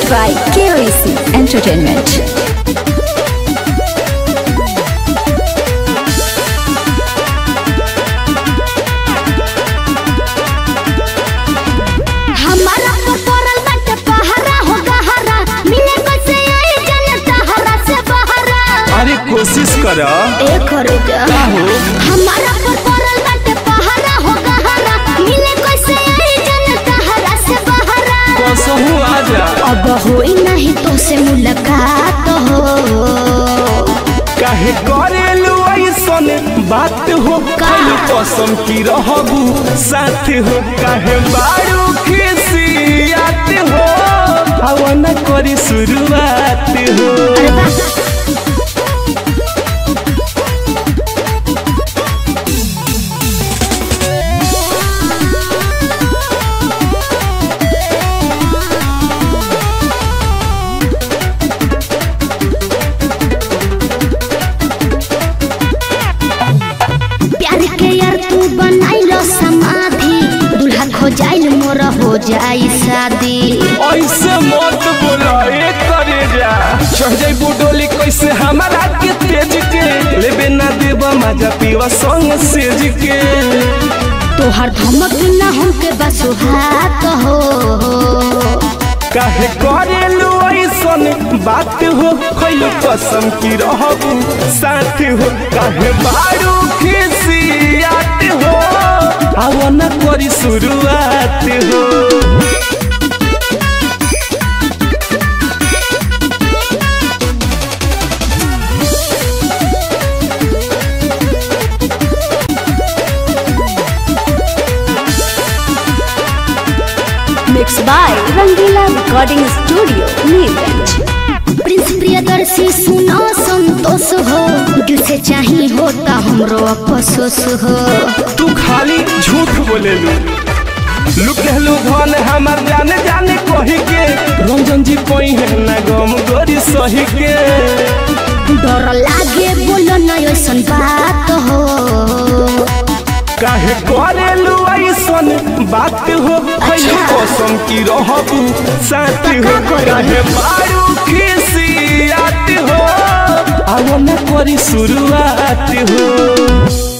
by KOEC Entertainment. हमारा पर पड़ल बाटे पहरा हो गहरा मिले कैसे आई जनता हरा से बहरा अरे कोशिश कर ए करो जा हमारा पर पड़ल बाटे पहरा हो गहरा मिले कैसे आई जनता हरा से बहरा कसहू आजा अब होई नहीं तो से मुलाकात हो काहे करेलू ऐसन बात हो कल कसम की रहबू साथ हो काहे बारू खिसियात हो हवन करी शुरुआत हो अरे वाह प्यार के यार तू बनाइलो समाधि दूल्हा खो जाइल मोर हो जाई शादी ऐसे मत बोला ए करे जा चढ़ जाई बुडोली कैसे हमारा के तेज के लेबे ना देबा मजा पीवा संग सेज के तोहर धमक ना हमके बस हाथ हो काहे करेलू ऐसन बात हो खैल कसम की रहबू साथ हो काहे बारू खिसियात हो आवन करी शुरुआत हो Mixed by Rangila Recording Studio, Neerganj. Prince Priyadarshi सुनो संतोष हो दिल से चाही होता हमरो अफसोस हो तू खाली झूठ बोलेलू लुकेलू धन हमार जाने जाने कही के रंजन जी कोई है ना गम गोरी सही के डर लागे बोलो न ऐसन बात हो काहे करेलू ऐसन बात हो खैल अच्छा। कसम की रहबू साथ हो पक्का करी। काहे बारू खिसियात हो आवना करी शुरुआत हो